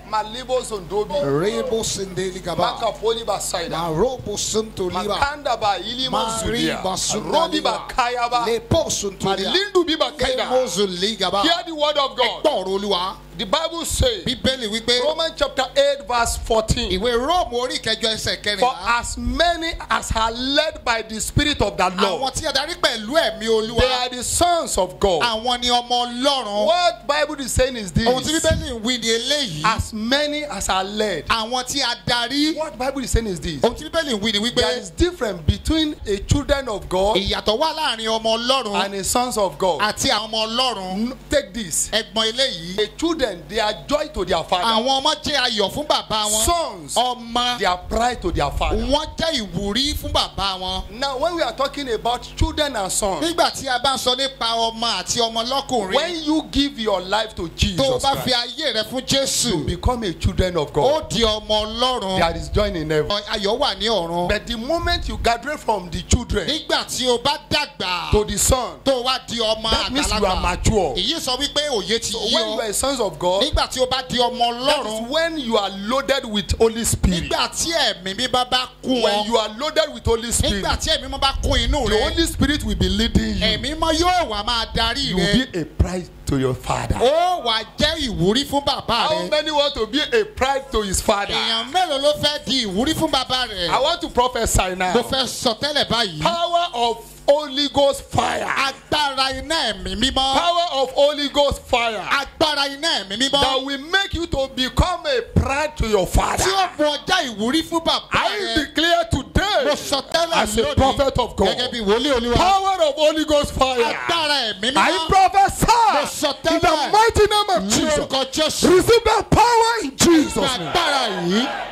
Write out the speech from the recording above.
Malibo Zondobi. Rebo Sindeli Gaba. Makapoli Basaida. Marobo Suntoliba. Makanda ba ilimo zulia. Mariba Robi ba Sundaliba. kaya ba. Lepo Suntolia. Malindu bi ba kaida. Lemozuligaba. Hear the word of God. Gbọ́rọ̀ Olúwa. The Bible says, Bíbélì wípé Romans chapter 8 verse 14. ìwé Róòmù orí ìkẹjọ ẹsẹ̀ For kẹrìnlá. as many as are led by the Spirit of the Àwọn Lord, tí a darí pẹ̀lú ẹ̀mí Olúwa. they are the sons of God. Àwọn ni ọmọ Ọlọ́run. What Bible is saying is Ohun tí this: Bíbélì ń wí ni eléyìí. as many as are led. Àwọn tí a darí. What Bible is saying is this: Ohun tí Bíbélì ń wí ni wípé there is difference between a children of God ìyàtọ̀ wà láàrin ọmọ Ọlọ́run and a sons of God. àti àwọn ọmọ Ọlọ́run. N- Take this: Ẹ̀gbọ́n eléyìí. the children they are joy to their father. Àwọn ọmọ jẹ́ ayọ̀ fún bàbá wọn. Sons Ọmọ they are pride to their father. wọn jẹ́ ìwúrí fún bàbá wọn. Now, when we are talking about children and sons, Nígbà tí a bá ń sọ nípa ọmọ àti ọmọ lọ́kùnrin. when you give your life to Tó o Jesus bá fi Christ, ayé rẹ fún you Jésù. become a children of Ó God. di ọmọ Ọlọ́run. There is joy in heaven. Ayọ̀ wà ní ọ̀run. But the moment you graduate from the children Nígbà tí o bá dàgbà. to the son, Tó o wá di ọmọ that means you are àgbàlagbà. mature. Èyí sọ wípé òye ti So yí when you ọ. are sons of God, Nígbà tí o bá di ọmọ that is Ọlọ́run. when you are loaded with Holy Spirit. Nígbà tí ẹ̀mí mímọ́ bá kún When ọ. you are loaded with Holy Spirit, Nígbà tí ẹ̀mí mímọ́ bá kún inú the rẹ. Holy Spirit will be leading you. Ẹ̀mí mímọ́ yóò wá máa darí You rẹ. will be a pride to your father. Ó wà jẹ́ ìwúrí fún bàbá How rẹ. many want to be a pride to his father? Èèyàn mélòó ló fẹ́ di ìwúrí fún bàbá rẹ̀? I want to prophesy now. Mo fẹ́ sọ tẹ́lẹ̀ báyìí. Power of Holy Ghost fire. Agbára iná ẹ̀mí mímọ́. Power of Holy Ghost fire. Agbára iná ẹ̀mí mímọ́. That will make you to become a pride to your father. Tí ó mú ọjà ìwúrí fún bàbá I rẹ̀. declare Mo today sọ tẹ́lẹ̀ as a lónìí. prophet of Gẹ́gẹ́ God. bí wòlíì olúwa. Power of Holy Ghost fire. Agbára ẹ̀mí I mímọ́. prophesy sọ in the tẹ́lẹ̀. mighty name of Ní Jesus. orúkọ Jésù. Receive that power in Jesus' name. Agbára yìí